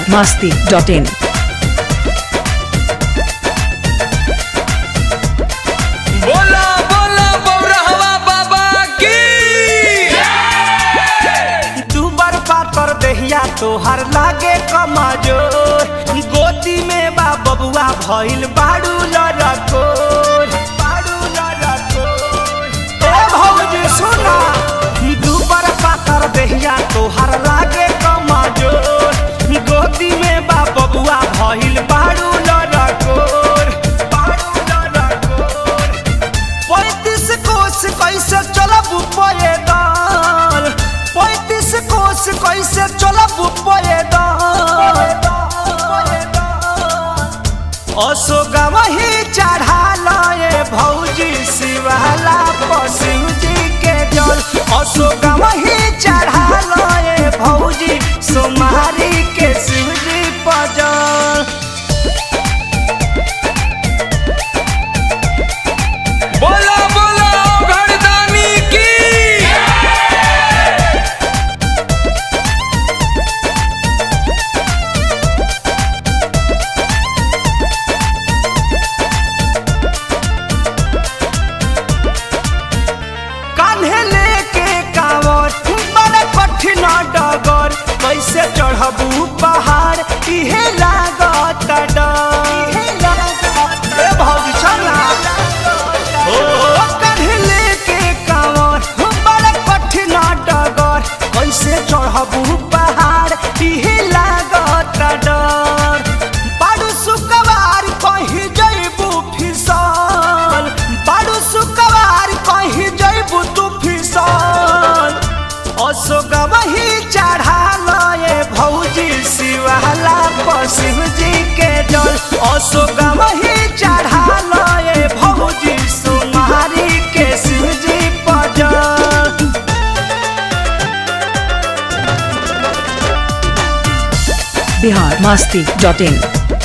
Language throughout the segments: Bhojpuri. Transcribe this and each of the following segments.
masti dot in. बोला बोला बौरहवा बाबा की दुबर पातर देहिया तोहर लागे कमजोर गोदी में बा बबुआ भइल बाड़ू लड़कोर बाड़ू लड़कोर ए भौजी सुना दुबर पातर देहिया तोहर लागे कमजोर गोदी में बा बबुआ भइल बाड़ू लड़कोर बाड़ू लड़कोर पैंतीस कोस कैसे चलब पैदल पैंतीस कोस कैसे चलब पैदल अशोक वही चढ़ा लए भौजी शिवाला पशु जी के जल अशोक वही चढ़ा लए भौजी सोमारी के शिव जी पजल बोला बोला घरदानी की कान्हे लेके कांवर बड़ा कठिन डगर कैसे चढ़बू पहाड़ इहे लागत डर ए भौजी चला ओ कान्हे लेके कांवर बड़ा कठिन डगर कैसे चढ़बू पहाड़ इहे लागत डर बाडू सुकवार कहीं जइबू फिसल बाडू सुकवार कहीं जइबू तू फिसल अशोक वही चढ़ा लए भौजी शिवाला पशिव जी के जल अशोक वही चढ़ा लए भौजी सोमारी के शिव जी पजल Bihar masti dot in.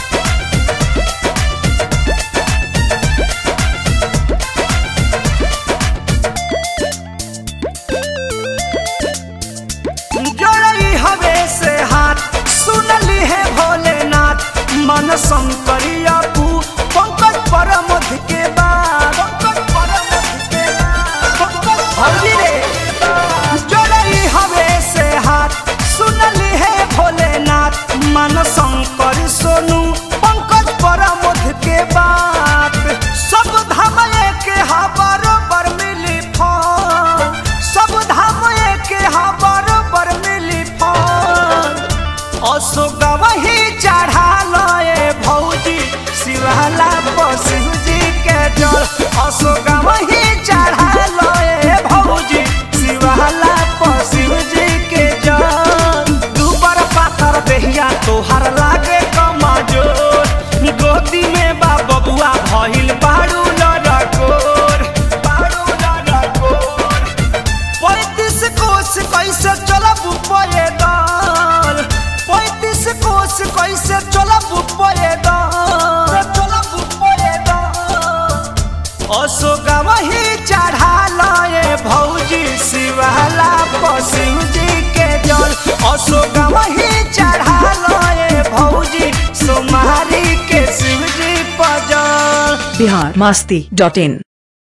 जोड़ई हवे से हाथ सुनली है भोलेनाथ मन शंकरिया पू पंकज परमध के बाद पंकज परमध के बाद पंकज भौजी रे जोड़ई हवे से हाथ सुनली है भोलेनाथ मन शंकर सोनू पंकज परमध के बात सब धाम के हा बरोबर मिली फल सब धाम के हा बरोबर मिली फल अशोक वही चढ़ा लए भौजी शिवाला पशु जी के जल अशोक वही चढ़ा लए भौजी शिवाला पशु जी के जल दुबर पातर देहिया तोहर लागे कमजोर गोदी में बा बबुआ भइल बाड़ू लड़कोर बाड़ू लड़कोर पैंतीस कोस कैसे चलब पैदल पैंतीस कोस कैसे चलब पैदल चलब पैदल अशोक वही चढ़ा लए भौजी शिवाला पशु जी के जल अशोक वही चढ़ा लए भौजी सोमारी के शिव जी पजल Bihar masti dot in.